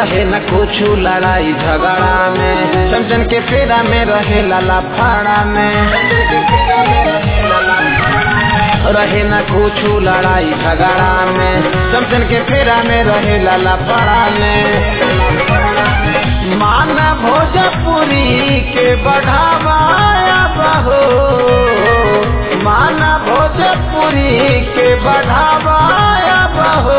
रहे न कुछ लड़ाई झगड़ा में चमचन के फेरा में रहे लाला फाड़ा में रहे न कुछ लड़ाई झगड़ा में चमचन के फेरा में रहे लाला फाड़ा में माना भोजपुरी के बढ़ावाया बहो माना भोजपुरी के बढ़ावाया बहो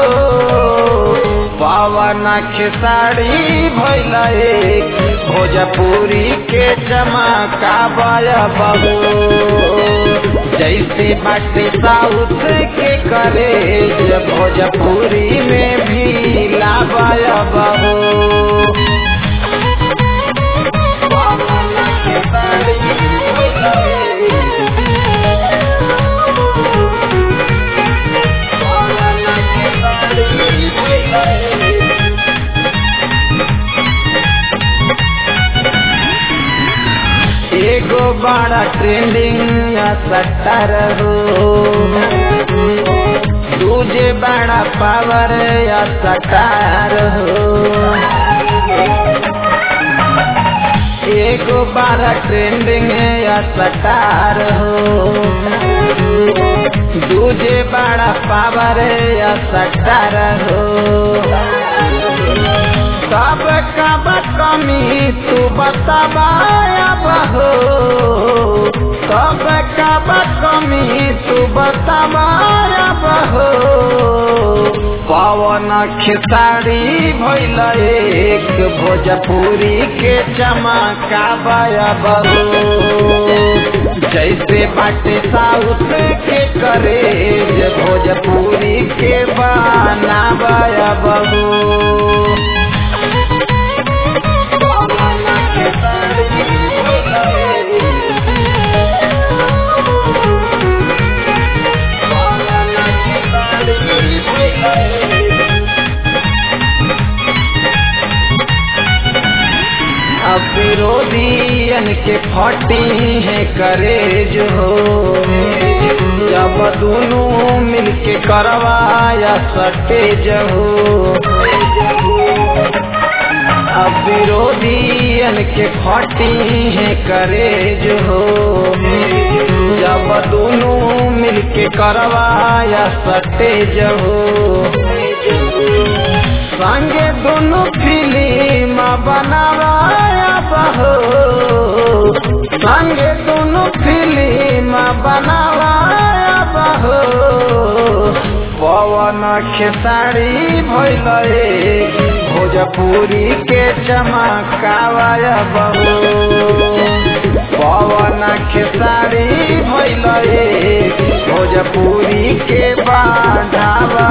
पावन खेसाड़ी भैल एक भोजपुरी के चमकावाया बहो जैसे बाटे साउथ के करे भोजपुरी में भी लावाया बहो एगो बड़ा ट्रेंडिंग सट्टर हो दूजे बड़ा पावर या सटार हो एगो बड़ा ट्रेंडिंग या सटार हो दूजे बड़ा पावर या सटार हो सब कब कमी तू बताबाया बहो सब कब कमी तू बताबाया बहो पवन खेसारी भैल एक भोजपुरी के चमकाबाया बहो जैसे बाटे साउथ के करे भोजपुरी के बनाबाया बहो अब विरोधियन के फटी है करेज हो जब दोनों मिलके करवाया सटेज हो अब विरोधियन के फटी है करेज हो जब दोनों मिलके करवाया सटेज हो संगे दोनों फिल्म बनावाया बहो संगे दोनों फिल्म बनावाया बहो पवन खेसारी भैल भोजपुरी के चमकावाया बहो पवन खेसारी भैल भोजपुरी के बाढ़ावा